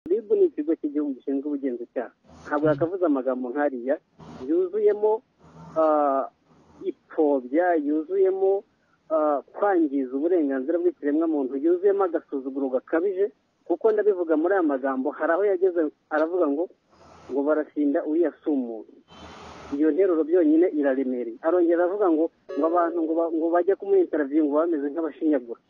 RIB ni ikigo cy'igihugu gishinzwe ubugenzacyaha ntabwo yakavuze amagambo nk'ariya yuzuyemo ipfobya yuzuyemo kwangiza uburenganzira bw'ikiremwamuntu yuzuyemo agasuzuguro gakabije kuko ndabivuga muri aya magambo hari aho yageze aravuga ngo ngo barashinda uriya si umuntu iyo nteruro byonyine iraremereye arongera aravuga ngo ngo abantu ngo ba- ngo bajya kumwinitaraviyu ngo bameze nk'abashinyagura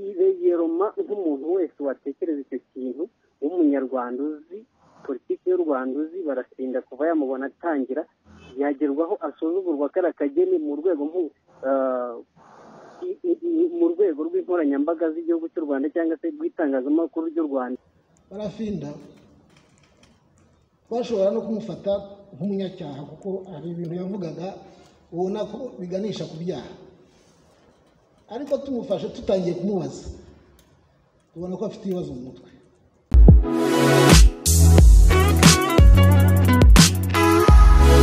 iregeroma nk'umuntu wese watekereza icyo kintu w'umunyarwanda uzi politiki y'u Rwanda uzi barasinda kuva yamubona atangira yagerwaho asuzugurwa kariya kageni mu rwego mpu- ah, i- i- i- mu rwego rw'inkoranyambaga z'igihugu cy'u Rwanda cyangwa se rw'itangazamakuru ry'u Rwanda barafinda bashobora no kumufata nk'umunyacyaha kuko hari ibintu yavugaga ubona ko biganisha ku byaha ariko tumufashe tutangiye kumubaza tubona ko afite ibibazo mu mutwe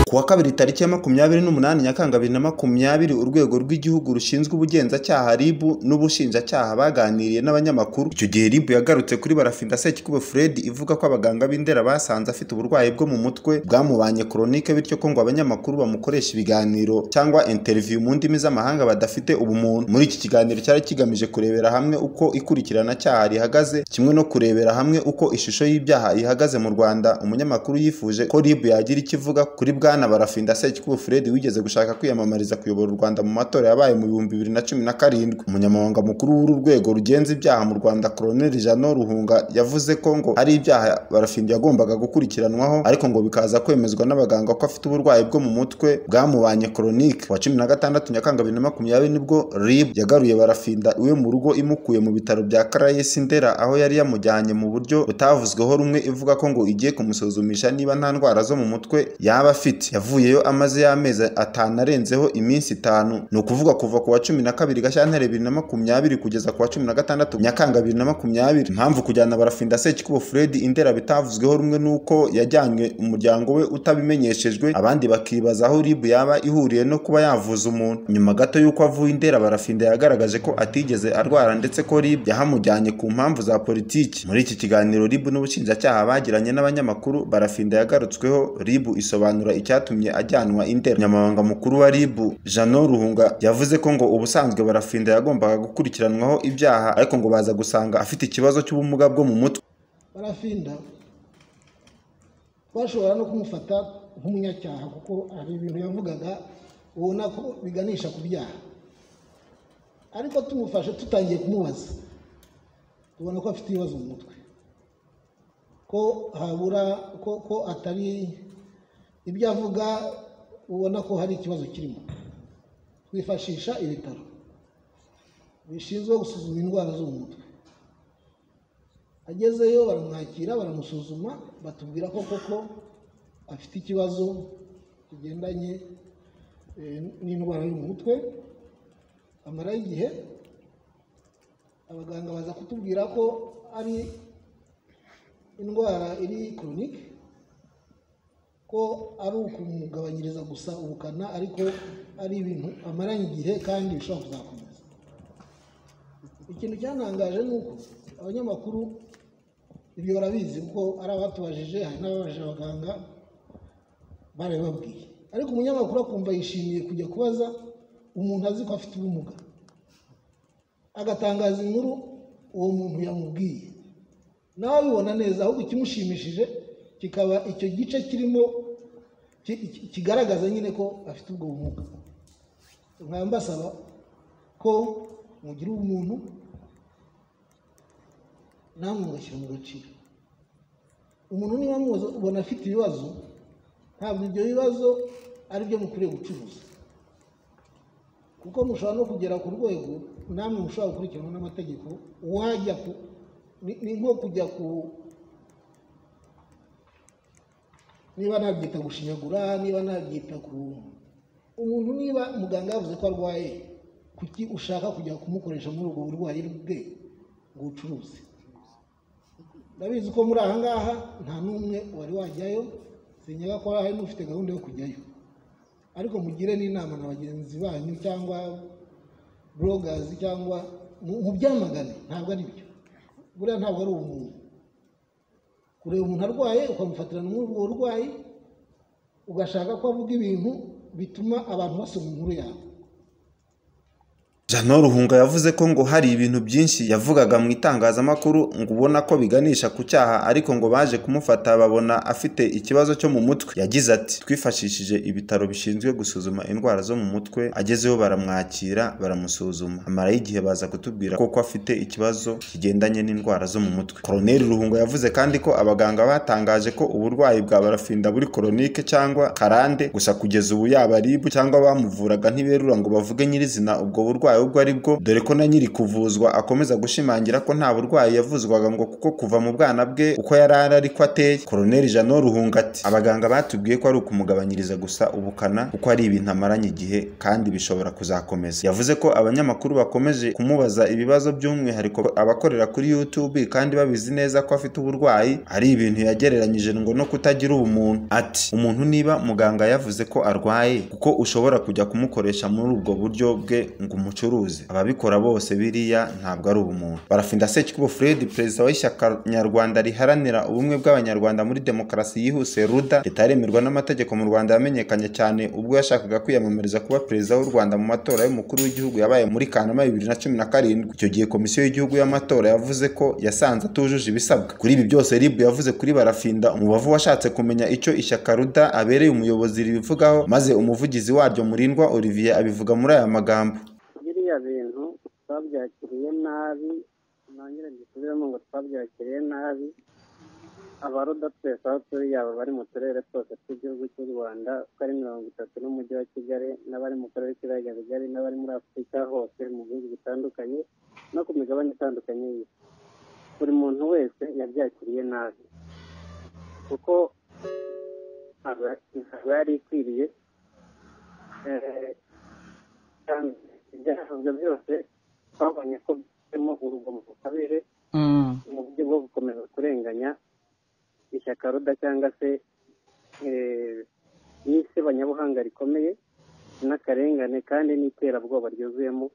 Ku wa kabiri tariki ya makumyabiri n'umunani Nyakanga bibiri na makumyabiri urwego rw'igihugu rushinzwe ubugenzacyaha RIB n'ubushinjacyaha baganiriye n'abanyamakuru icyo gihe RIB yagarutse kuri barafinda Sekikubo Fred ivuga ko abaganga b'indera basanze afite uburwayi bwo mu mutwe bwamubanye koronike bityo ko ngo abanyamakuru bamukoresha ibiganiro cyangwa interview mu ndimi z'amahanga badafite ubumuntu muri iki kiganiro cyari kigamije kurebera hamwe uko ikurikirana cyaha rihagaze kimwe no kurebera hamwe uko ishusho y'ibyaha ihagaze mu Rwanda umunyamakuru yifuje ko RIB yagira icyo ivuga kuri bwana barafinda Sekikubo Fred wigeze gushaka kwiyamamariza kuyobora u Rwanda mu matora yabaye mu bihumbi bibiri na cumi na karindwi umunyamabanga mukuru w'uru rwego rugenza ibyaha mu Rwanda Colonel Jano Ruhunga yavuze ko ngo ari ibyaha barafinda yagombaga gukurikiranwaho ariko ngo bikaza kwemezwa n'abaganga ko afite uburwayi bwo mu mutwe bwamubanye chronique wa cumi na gatandatu Nyakanga bibiri na makumyabiri nibwo RIB yagaruye barafinda iwe mu rugo imukuye mu bitaro bya Caraes Ndera aho yari yamujyanye mu buryo butavuzweho rumwe ivuga ko ngo igiye kumusuzumisha niba nta ndwara zo mu mutwe yaba afite yavuyeyo amaze y'amezi atanu arenzeho iminsi itanu ni ukuvuga kuva ku wa cumi na kabiri gashyantare bibiri na makumyabiri kugeza ku wa cumi na gatandatu nyakanga bibiri na makumyabiri impamvu kujyana barafinda sekikubo fred indera bitavuzweho rumwe nuko yajyanywe umuryango we utabimenyeshejwe abandi bakibaza aho rib yaba ihuriye no kuba yavuza umuntu nyuma gato y'uko avuye indera barafinda yagaragaje ko atigeze arwara ndetse ko rib yahamujyanye ku mpamvu za politiki muri iki kiganiro rib n'ubushinjacyaha bagiranye n'abanyamakuru barafinda yagarutsweho rib isobanura icyatumye ajyanwa indera nyamabanga mukuru wa rib jano ruhunga yavuze ko ngo ubusanzwe barafinda yagombaga gukurikiranwaho ibyaha ariko ngo baza gusanga afite ikibazo cy'ubumuga bwo mu mutwe barafinda bashobora no kumufata nk'umunyacyaha kuko hari ibintu yavugaga ubona ko biganisha ku byaha ariko tumufashe tutangiye kumubaza tubona ko afite ibibazo mu mutwe ko habura ko ko atari ibyo avuga ubona ko hari ikibazo kirimo twifashisha ibitaro bishinzwe gusuzuma indwara zo mu mutwe agezeyo baramwakira baramusuzuma batubwira ko koko afite ikibazo kigendanye eh, n'indwara yo mu mutwe amarayo igihe abaganga baza kutubwira ko ari indwara iri koronike ko ari ukumugabanyiriza gusa ubukana ariko ari ibintu amaranye igihe kandi bishobora kuzakomeza ikintu cyantangaje ni uko abanyamakuru ibyo barabizi kuko ari abatubajije hari n'ababajije abaganga barabibabwiye ariko umunyamakuru akumva yishimiye kujya kubaza umuntu azi ko afite ubumuga agatangaza inkuru uwo muntu yamubwiye nawe abibona neza ahubwo ikimushimishije kikaba icyo gice kirimo ki- ki- kigaragaza nyine ko afite ubwo bumuga nkaba mbasaba ko mugira ubumuntu namwe mugashyira mu gaciro umuntu niba muzi ubona afite ibibazo ntabwo ibyo bibazo ari byo mukwiriye gucuruza kuko mushobora no kugera ku rwego namwe mushobora gukurikiranwa n'amategeko wajya ku ni ni nko kujya ku niba nabyita gushinyagura niba nabyita ku umuntu niba muganga yavuze ko arwaye kuki ushaka kujya kumukoresha muri ubwo burwayi bwe ngo ubucuruzi ndabizi ko muri aha ngaha nta n'umwe wari wajyayo sinyega ko hari n'ufite gahunda yo kujyayo ariko mugire n'inama na bagenzi banyu cyangwa burogazi cyangwa mu- mubyamagane ntabwo ari byo buriya ntabwo ari ubumuntu kureba umuntu arwaye ukamufatirana muri ubwo burwayi ugashaka ko avuga ibintu bituma abantu basoma inkuru yawe Jeannot Ruhunga yavuze ko ngo hari ibintu byinshi yavugaga mu itangazamakuru ngo ubona ko biganisha ku cyaha ariko ngo baje kumufata babona afite ikibazo cyo mu mutwe yagize ati twifashishije ibitaro bishinzwe gusuzuma indwara zo mu mutwe agezeyo baramwakira baramusuzuma amara y'igihe baza kutubwira ko ko afite ikibazo kigendanye n'indwara zo mu mutwe Koloneli Ruhunga yavuze kandi ko abaganga batangaje ko uburwayi bwa barafinda buri koronike cyangwa karande gusa kugeza ubu yaba aribu cyangwa bamuvuraga ntiberura ngo bavuge nyirizina ubwo burwayi ubwo ari bwo dore ko na nyiri kuvuzwa akomeza gushimangira ko nta burwayi yavuzwaga ngo kuko kuva mu bwana bwe uko yari ari ariko ateye koroneli jano ruhunga ati abaganga batubwiye ko ari ukumugabanyiriza gusa ubukana kuko ari ibintu amaranye igihe kandi bishobora kuzakomeza yavuze ko abanyamakuru bakomeje kumubaza ibibazo by'umwihariko abakorera kuri youtube kandi babizi neza ko afite uburwayi ari ibintu yagereranyije ngo no kutagira ubumuntu ati umuntu niba muganga yavuze ko arwaye kuko ushobora kujya kumukoresha muri ubwo buryo bwe ngo umuce umucuruzi ababikora bose biriya ntabwo ari ubumuntu barafinda sekikubo fred perezida w'ishyaka nyarwanda riharanira ubumwe bw'abanyarwanda muri demokarasi yihuse ruda ritaremerwa n'amategeko mu rwanda yamenyekanye cyane ubwo yashakaga kwiyamamariza kuba perezida w'u rwanda mu matora y'umukuru w'igihugu yabaye muri kanama bibiri na cumi na karindwi icyo gihe komisiyo y'igihugu y'amatora yavuze ko yasanze atujuje ibisabwa kuri ibi byose ribu yavuze kuri barafinda umubavu washatse kumenya icyo ishyaka ruda abereye umuyobozi ribivugaho maze umuvugizi waryo murindwa olivier abivuga muri aya magambo biriya bintu twabyakiriye nabi nongere mbisubiremo ngo twabyakiriye nabi abaruda twese aho turi yaba bari mu turere twose tw'igihugu cy'u rwanda uko ari mirongo itatu n'umujyi wa kigali n'abari mu karere k'ibiyaga bigari n'abari muri afurika hose mu bihugu bitandukanye no ku migabane itandukanye y'isi buri muntu wese yabyakiriye nabi kuko aba yari ikwiriye kandi ibyakozwe byose twabonye ko birimo urugomo rukabije mu buryo bwo gukomeza kurenganya ishyaka ruda cyangwa se n'isebanya rikomeye n'akarengane kandi n'iterabwoba ryuzuyemo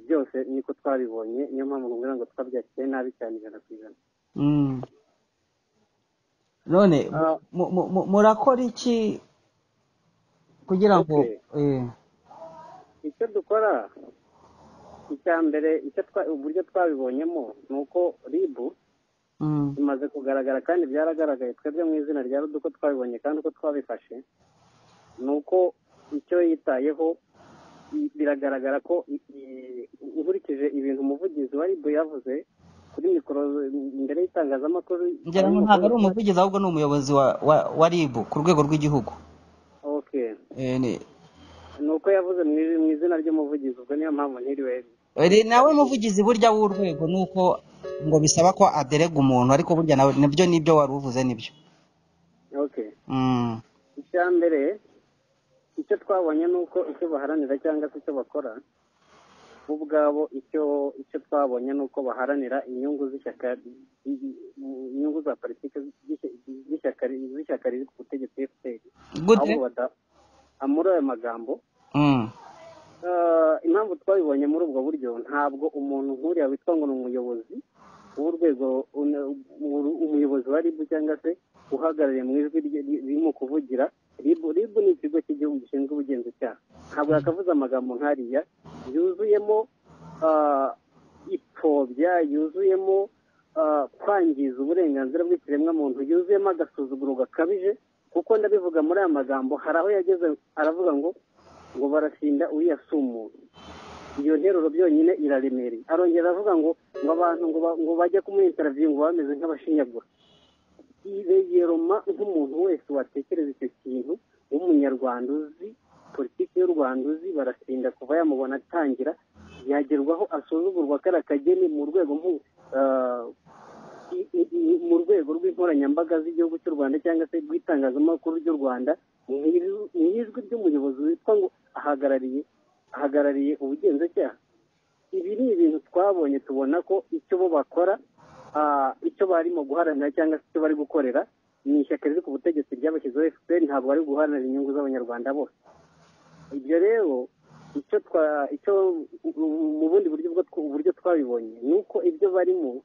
byose niko twabibonye niyo mpamvu kugira ngo twabyakire nabi cyane ijana ku ijana none murakora iki kugira ngo icyo dukora icya mbere uburyo twabibonyemo ni uko ribu bimaze kugaragara kandi byaragaragaye twebwe mu izina rya rudu uko twabibonye kandi uko twabifashe ni uko icyo yitayeho biragaragara ko nkurikije ibintu umuvugizi wa ribu yavuze kuri mikoro imbere y'itangazamakuru ngira ngo ntabwo ari umuvugizi ahubwo ni umuyobozi wa ribu ku rwego rw'igihugu ni uko yavuze mu izina ry'umuvugizi ubwo niyo mpamvu ntiriwe nawe muvugizi burya w'urwego ni uko ngo bisaba ko aderega umuntu ariko burya nawe nibyo nibyo wari uvuze nibyo icya mbere icyo twabonye ni uko icyo baharanira cyangwa se icyo bakora bo ubwabo icyo icyo twabonye ni uko baharanira inyungu z'ishyaka inyungu za politiki z'ishyaka riri ku butegetsi efuperi muri ayo magambo impamvu twabibonye muri ubwo buryo ntabwo umuntu nk'uriya witwa ngo ni umuyobozi w'urwego umuyobozi wa ribu cyangwa se uhagarariye mu ijwi ririmo kuvugira ribu ribu ni ikigo cy'igihugu gishinzwe ubugenzacyaha ntabwo yakavuze amagambo nk'ariya yuzuyemo ipfobya yuzuyemo kwangiza uburenganzira bw'ikiremwamuntu yuzuyemo agasuzuguro gakabije kuko ndabivuga muri aya magambo hari aho yageze aravuga ngo ngo barafinda uyasa umuntu iyo nteruro byonyine iraremereye arongera aravuga ngo ngo abantu ngo bajye kumwitaraviye ngo bameze nk'abashinyagura yibegeroma nk'umuntu wese watekereza icyo kintu w'umunyarwanda uzi politiki y'u rwanda uzi barafinda kuva yamubona atangira yagerwaho asuzugurwa kariya kageni mu rwego nk'ubu mu rwego rw'inkoranyambaga z'igihugu cy'u rwanda cyangwa se rw'itangazamakuru ry'u rwanda mu ijwi ry'umuyobozi witwa ngo ahagarariye ahagarariye ubugenzacyaha ibi ni ibintu twabonye tubona ko icyo bo bakora icyo barimo guharanira cyangwa se icyo bari gukorera ni ishyaka riri ku butegetsi ryabashyizeho efuperi ntabwo bari guharanira inyungu z'abanyarwanda bose ibyo rero icyo twa icyo mu bundi buryo twabibonye ni uko ibyo barimo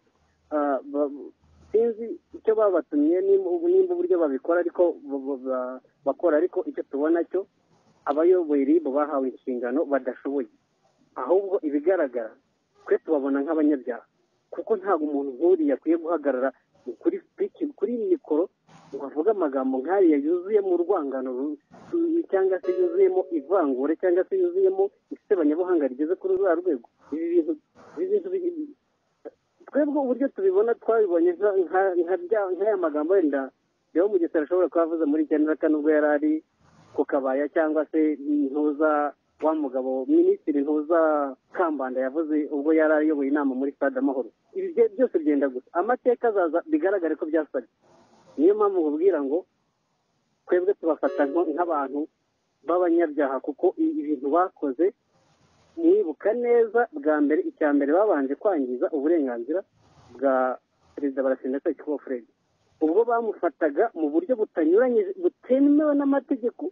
sinzi icyo babatumye nimba nimba uburyo babikora ariko bu- bu- ba- bakora ariko icyo tubona cyo abayoboye ribu bahawe inshingano badashoboye ahubwo ibigaragara twe tubabona nk'abanyabyaha kuko ntabwo umuntu nk'uriya akwiye guhagarara kuri piki kuri mikoro ngo avuge amagambo nk'ariya yuzuyemo urwangano ru- ru- cyangwa se yuzuyemo ivangura cyangwa se yuzuyemo isebanyabuhanga rigeze kuri rwa rwego ibi bintu ibi bintu bi- twebwe uburyo tubibona twabibonye nka- nka- nka bya- nk'aya magambo wenda rero mu gisoro ashobora kuba avuze muri icyenda na kane ubwo yari ari ku kabaya cyangwa se ntuza wa mugabo minisitiri ntuza kambanda yavuze ubwo yari ayoboye inama muri stade amahoro ibi bye- byose byenda gusa amateka azaza bigaragare ko byasabye niyo mpamvu nkubwira ngo twebwe tubafata nko- nk'abantu b'abanyabyaha kuko i- ibintu bakoze mwibuka neza bwa mbere icya mbere babanje kwangiza uburenganzira bwa perezida barasinda cyangwa fred ubwo bamufataga mu buryo butanyuranye butemewe n'amategeko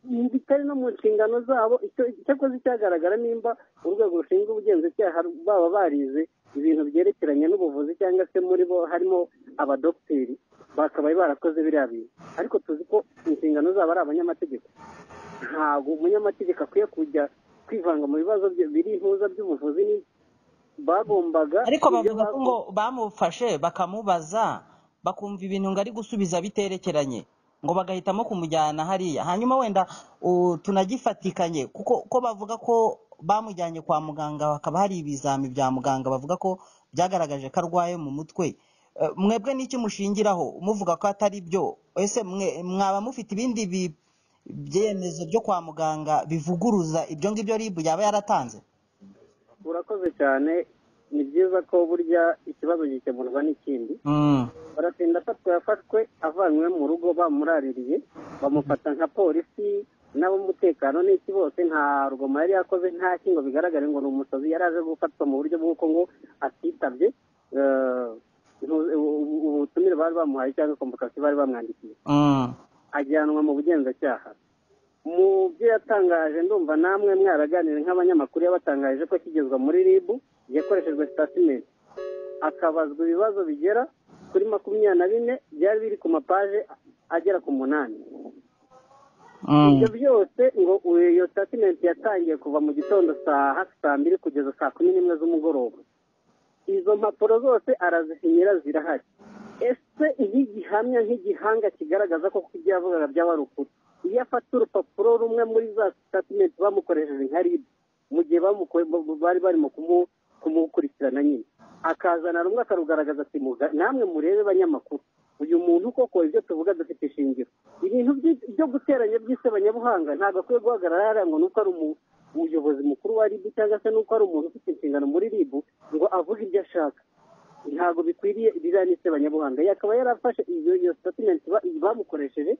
mu- bitari no mu nshingano zabo icyo cyakoze cyagaragara nimba urwego rushinzwe ubugenzacyaha baba barize ibintu byerekeranye n'ubuvuzi cyangwa se muri bo harimo abadogiteri bakabaye barakoze biriya bintu ariko tuzi ko inshingano zabo ari abanyamategeko ntabwo umunyamategeko akwiye kujya kwivanga mu bibazo bye- biri intuza by'ubuvuzi ni bagombaga ariko ibyo bavuga ko bakoze- ngo bamufashe bakamubaza bakumva ibintu ngo ari gusubiza biterekeranye ngo bagahitamo kumujyana hariya hanyuma wenda u- tunagifatikanye kuko ko bavuga ko bamujyanye kwa muganga hakaba hari ibizami bya muganga bavuga ko byagaragaje ko arwaye mu mutwe Eh, mwebwe n'iki mushingiraho muvuga ko atari byo ese mwe mwaba mufite ibindi bi- byemezo byo kwa muganga bivuguruza ibyo ngibyo ribu yaba yaratanze urakoze cyane ni byiza ko burya ikibazo gikemurwa n'ikindi Mm. baratinda afatwa yafashwe avanywe mu rugo bamuraririye bamufata nka polisi n'ab'umutekano n'iki bose nta rugoma yari yakoze nta kingo bigaragare ngo ni umusazi yari aje gufatwa mu buryo bw'uko ngo atitabye eh, ntu- ubu- ubutumire bari bamuhaye cyangwa komvokasiyo bari bamwandikiye Mm. ajyanwa mu bugenzacyaha mu byo yatangaje ndumva namwe mwaraganira nk'abanyamakuru yabatangaje ko kigezwa muri rib yakoreshejwe sitatimenti akabazwa ibibazo bigera kuri makumyabiri na bine byari biri ku mapaje agera ku munani Mm. ibyo byose ngo iyo sitatimenti yatangiye kuva mu gitondo saa hafi saa mbiri kugeza saa kumi n'imwe z'umugoroba izo mpapuro zose arazisinyira zirahari ese iyo igihamya nk'igihanga kigaragaza ko ibyo yavugaga byaba ari ukuri iyo afata urupapuro rumwe muri za sitatimenti bamukoresheje nka ribu mu gihe bamukoye- bari barimo kumu- kumukurikirana nyine akazana rumwe akarugaragaza ati "Muga- namwe murebe banyamakuru uyu muntu koko ibyo tuvuga dufite ishingiro ibintu by- byo guteranya by'isebanyabuhanga ntabwo akwiye guhagarara hariya ngo ni uko ari umu- umuyobozi mukuru wa ribu cyangwa se nuko ari umuntu ufite inshingano muri ribu ngo avuge ibyo ashaka ntabwo bikwiriye biriya ni sebanyabuhanga yakaba yarafashe iyo iyo statement ba- bamukoresheje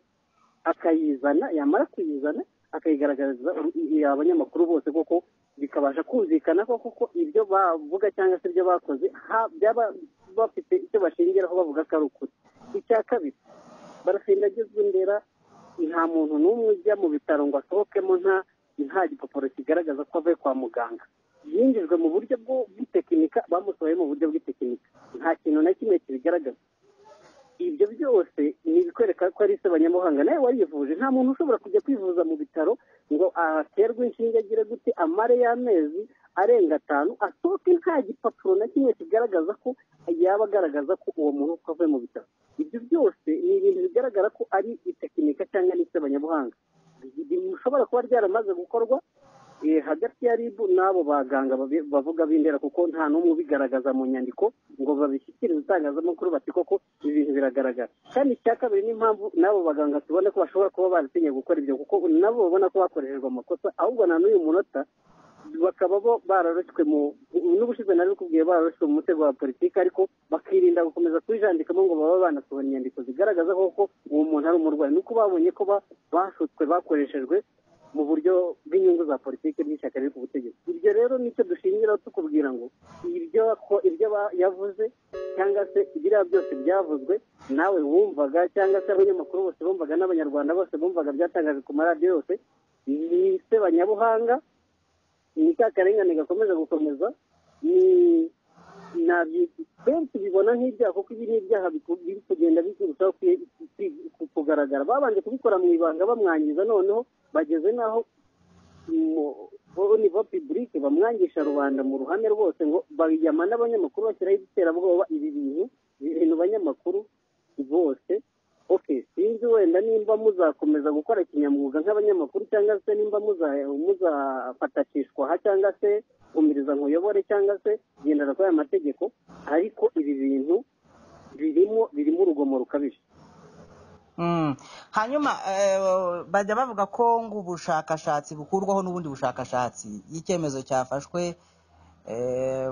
akayizana yamara kuyizana akayigaragariza uru- i- i- abanyamakuru bose koko bikabasha kumvikana ko koko ibyo bavuga cyangwa se ibyo bakoze ha- byaba bafite icyo bashingiraho bavuga ko ari ukuri icya kabiri barasinda agezwe indera nta muntu n'umwe ujya mu bitaro ngo asohokemo nta nta gipapuro kigaragaza ko avuye kwa muganga yinjijwe mu buryo bwo- bw'itekinika bamusohoye mu buryo bw'itekinika nta kintu na kimwe kibigaragaza ibyo byose ni ibikwereka ko ari sebanyamuhanga nawe warivuje nta muntu ushobora kujya kwivuza mu bitaro ngo aterwe inshinge agire gute amare y'amezi arenga atanu asohoke nta gipapuro na kimwe kigaragaza ko yaba agaragaza ko uwo muntu ko avuye mu bitaro ibyo byose ni ibintu bigaragara ko ari itekinika cyangwa ni sebanyabuhanga bishobora kuba ryaramaze gukorwa eh, hagati ya ribu n'abo baganga babi- bavuga b'indera kuko nta n'umwe ubigaragaza mu nyandiko ngo babishyikirize itangazamakuru bati koko ibi bintu biragaragara kandi icya kabiri n'impamvu n'abo baganga tubona ko bashobora kuba baratinye gukora ibyo kuko nabo babona ko bakoreshejwe amakosa ahubwo na n'uyu munota bakaba bo bararoshywe mu n'ubushize narikubwiye bararoshywe mu mutego wa politiki ariko bakirinda gukomeza kubijandikamo ngo baba banasohora inyandiko zigaragaza koko uwo muntu ari umurwayi nuko babonye ko ba- bashutswe bakoreshejwe mu buryo bw'inyungu za politiki n'ishyaka riri ku butegetsi ibyo rero nicyo dushingiraho tukubwira ngo ibyo ako- ibyo ba- yavuze cyangwa se biriya byose byavuzwe nawe wumvaga cyangwa se abanyamakuru bose bumvaga n'abanyarwanda bose bumvaga byatangajwe ku maradiyo yose ni sebanyabuhanga ni ka karengane gakomeje gukomeza ni benshi bibona nk'ibyaha kuko ibi ni ibyaha biri kugenda birushaho kugaragara babanje kubikora mu ibanga bamwangiza noneho bageze n'aho nivo pibulike bamwangisha rubanda mu ruhame rwose ngo bayijyama n'abanyamakuru bashyiraho ibiterabwoba ibi bintu ibintu banyamakuru bose oke sinzi wenda nimba muzakomeza gukora kinyamwuga nk'abanyamakuru cyangwa se nimba muzafatashishwa aha cyangwa se kumiriza nkuyobore cyangwa se gendera kuri aya mategeko ariko ibi bintu birimo birimo urugomo rukabije hanyuma bajya bavuga ko ngo ubushakashatsi bukurwaho n'ubundi bushakashatsi iyo icyemezo cyafashwe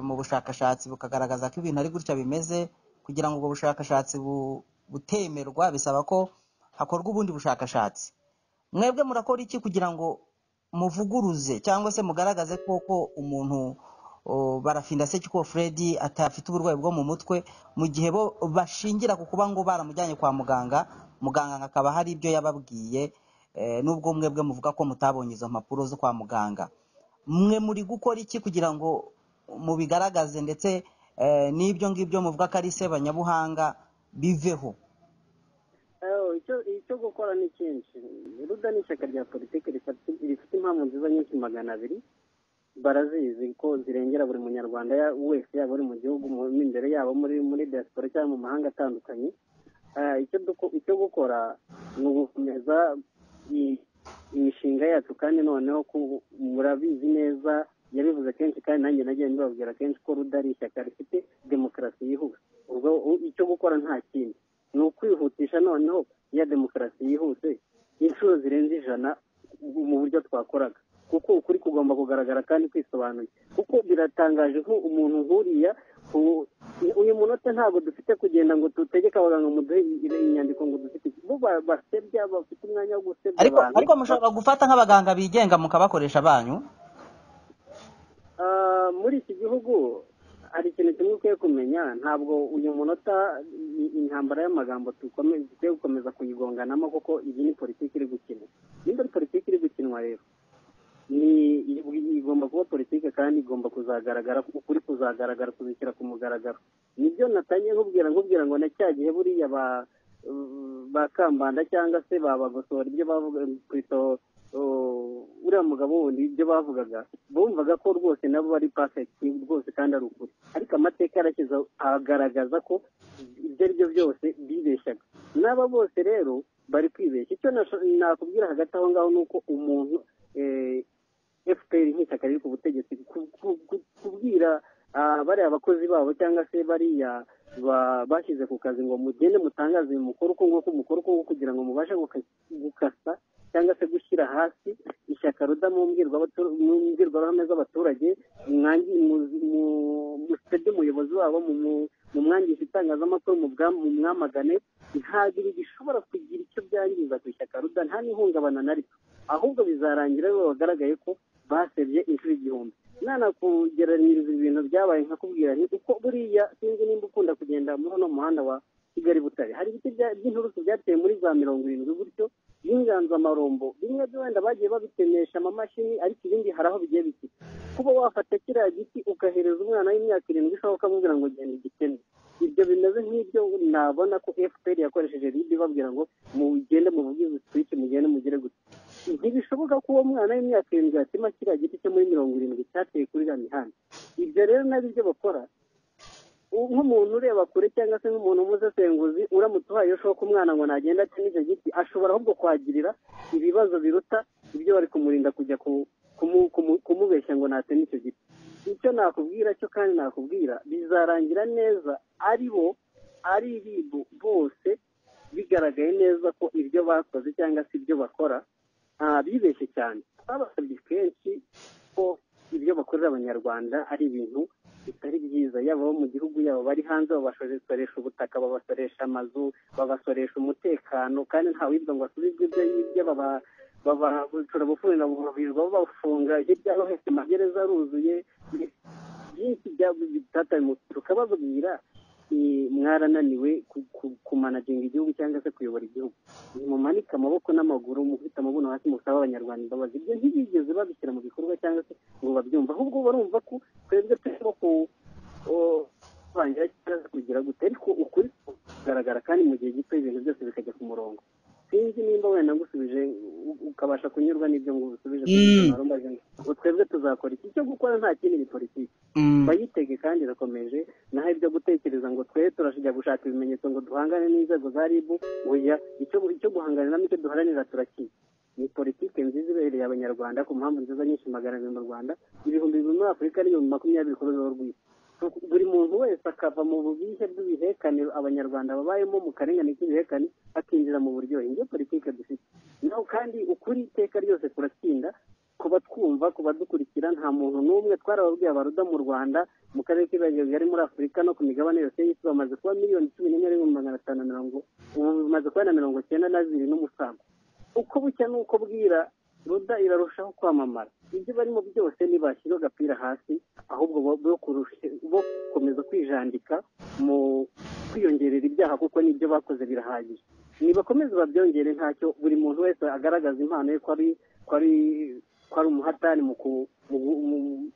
mu bushakashatsi bukagaragaza ko ibintu ari gutya bimeze kugira ngo ubwo bushakashatsi butemerwa bisaba ko hakorwa ubundi bushakashatsi mwebwe murakora iki kugira ngo muvuguruze cyangwa se mugaragaze koko umuntu barafinda se ko Fred atafite uburwayi bwo mu mutwe mu gihe bo bashingira ku kuba ngo baramujyanye kwa muganga muganga akaba hari ibyo yababwiye n'ubwo mwebwe muvuga ko mutabonye izo mpapuro zo kwa muganga mwe muri gukora iki kugira ngo mubigaragaze ndetse n'ibyo ngibyo muvuga ko ari sebanyabuhanga biveho icyo gukora ni kenshi ruda ni ishyaka rya politiki rifite impamvu nziza nyinshi magana abiri barazizi ko zirengera buri munyarwanda wese yaba uri mu gihugu imbere yabo muri muri diaspora cyangwa mu mahanga atandukanye icyo gukora ni ugukomeza imishinga yacu kandi noneho murabizi neza yabivuze kenshi kandi nanjye nagiye mbibabwira kenshi ko rudari ishyaka rifite demokarasi yihuse ubwo icyo gukora nta kindi ni ukwihutisha noneho ya demokarasi yihuse inshuro zirenze ijana mu buryo twakoraga kuko ukuri kugomba kugaragara kandi kwisobanuye kuko biratangaje ko umuntu nk'uriya uyu munota ntabwo dufite kugenda ngo dutegeke abaganga muduhe inyandiko ngo dufite bo basebya bafite umwanya wo gusebya abantu ariko mushobora gufata nk'abaganga bigenga mukabakoresha banyu muri iki gihugu hari ikintu kimwe ukwiye kumenya ntabwo uyu munota intambara y'amagambo dukwiye gukomeza kuyigonganamo kuko iyi ni politiki iri gukinwa nimba politiki iri gukinwa rero ni igomba kuba politiki kandi igomba kuzagaragara ukuri kuzagaragara kuzishyira ku mugaragaro nibyo natangiye nkubwira nkubwira ngo na cya gihe buriya ba kambanda cyangwa se babagosora ibyo bavuga ku uriya mugabo wundi ibyo bavugaga bumvaga ko rwose nabo bari pafekiti rwose kandi ari ukuri ariko amateka yarashyize agaragaza ko ibyo ari byo byose bibeshyaga n'aba bose rero bari kwibeshya icyo nakubwira hagati aho ngaho ni uko umuntu fpr nk'ishyaka riri ku butegetsi kubwira bariya bakozi babo cyangwa se bariya bashyize ku kazi ngo mugende mutangaze uyu mukoro uko nguko umukoro uko nguko kugira ngo mubashe gukasa cyangwa se gushyira hasi ishyaka ruda mu mbwirwaruhame z'abaturage musebye umuyobozi wabo mu mwangisha itangazamakuru mu mwamagane ntabwo gishobora kugira icyo byangiza ku ishyaka ruda nta n'ihungabana na rito ahubwo bizarangira biba bagaragaye ko basebye inshuro igihumbi nanakugeranyiriza ibintu byabaye nka kubwira nti uko buriya sinzi nimba ukunda kugenda muri uno muhanda wa kigali butare hari ibiti by'inturusu byateye muri za mirongo irindwi gutyo y'inganzamarumbo bimwe byo wenda bagiye babitenesha amamashini ariko ibindi hari aho bigiye biti kuba wafata kiriya giti ugahereza umwana w'imyaka irindwi ushobora ukamubwira ngo genda igiteme ibyo bimeze nk'ibyo nabona ko fpr yakoresheje ribi babwira ngo mugende muvuge switch mugende mugere gusa ntibishoboka ko uwo mwana w'imyaka irindwi yatima kiriya giti cyo muri mirongo irindwi cyateye kuri iriya mihanda ibyo rero nabyo ibyo bakora nk'umuntu ureba kure cyangwa se nk'umuntu umusesenguzi uramutse uhaye ushoka umwana ngo nagenda ati n'icyo giti ashobora ahubwo kwagirira ibibazo biruta ibyo bari kumurinda kujya kumubeshya ngo nate n'icyo giti icyo nakubwira cyo kandi nakubwira bizarangira neza ari bo ari ibibu bose bigaragaye neza ko ibyo bakoze cyangwa se ibyo bakora bibeshye cyane babasabye kenshi ko ibyo bakorera abanyarwanda ari ibintu bitari byiza yaba abo mu gihugu yabo bari hanze babasoresha ubutaka babasoresha amazu babasoresha umutekano kandi nta wibwa ngo asubizwe ibyo yibye babacura bufunga bubavirwa bafunga hirya no hose amagereza aruzuye byinshi byatari mu tukababwira mwarananiwe kumanaginga igihugu cyangwa se kuyobora igihugu mumanike amaboko n'amaguru mufite amabuno hasi musaba abanyarwanda imbabazi ibyo ntibigeze babishyira mu bikorwa cyangwa se ngo babyumve ahubwo barumva ko twebwe turimo kurangira cyangwa kugira gute ariko ukuri kugaragara kandi mu gihe gito ibintu byose bikajya ku murongo sinzi nimba wenda ngusubije u- ukabasha kunyurwa n'ibyo ngusubije Mm. ngo twebwe tuzakora iki cyo gukora nta kindi ni politiki Mm. bayitege kandi irakomeje naho ibyo gutekereza ngo twe turashijya gushaka ibimenyetso ngo duhangane n'inzego za rib oya icyo icyo guhangana n'icyo duharanira turakizi ni politike nziza ibereye abanyarwanda ku mpamvu nziza nyinshi magana abiri mu rwanda ibihumbi bibiri muri afurika n'ibihumbi makumyabiri ku rwego rw'isi buri muntu wese akava mu bubihe bw'ibihekane abanyarwanda babayemo mu karengane k'ibihekane akinjira mu buryohe nibyo politike dufite naho kandi ukuri iteka ryose kuratsinda ku batwumva ku badukurikira nta muntu n'umwe twarababwiye abaruda mu rwanda mu karere k'ibirangiro bigari muri afurika no ku migabane yose y'isi bamaze kuba miliyoni cumi n'enye n'ibihumbi magana atanu na mirongo ubu bimaze kuba na mirongo cyenda na zibiri n'umusanzu uko bucya n'uko bwira ruda irarushaho kwamamara ibyo barimo byose ntibashyira agapira hasi ahubwo bo bo kurusha- bo gukomeza kwijandika mu kwiyongerera ibyaha kuko n'ibyo bakoze birahagije nibakomeze babyongere ntacyo buri muntu wese agaragaza impano ye ko ari ko ari ko ari umuhatani mu ku- mu gu- mu-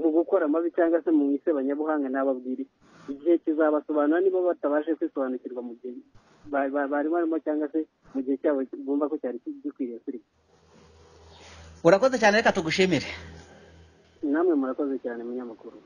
mu gukora amabi cyangwa se mu isebanyabuhanga ntababwire igihe kizabasobanura niba batabashe kwisobanukirwa mu gihe ba- ba- bari barimo cyangwa se mu gihe cyabo bumva ko cyari gikwiriye kuri urakoze cyane reka tugushimire namwe murakoze cyane munyamakuru